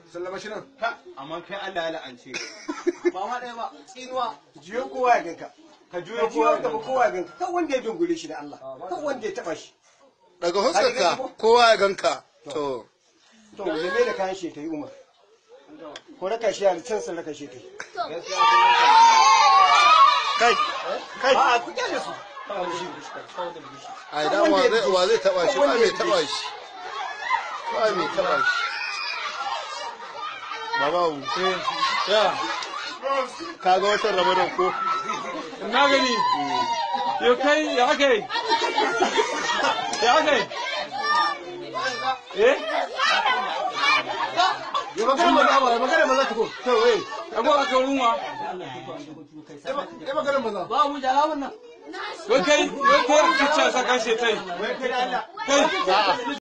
sallama shi nan ka amma kai Allah ya la'ance ba ma ɗaya ba tsinuwa jiyo kowa ya ganka ka ka juyo jiyo kowa gaba kowa ya ganka kan wanda ya dungule shi da Allah kan wanda ya taba shi daga huskarka kowa ya ganka to to zame da kayan shi ta yi umar ko raka shi a can sun raka shi ta yi kai kai a ku kyale su a idan wa zai wa zai taba shi ba mai taba shi ba mai taba shi babawu ya ka ga watan ramadan ko na gani yau kai ya aka yi ya aka yi eh ya magana maza ba magana maza ta ko to eh ago aka runwa ya magana maza ba mu jara wannan wai kai wai kai kicce saka shi tai wai kai da Allah kai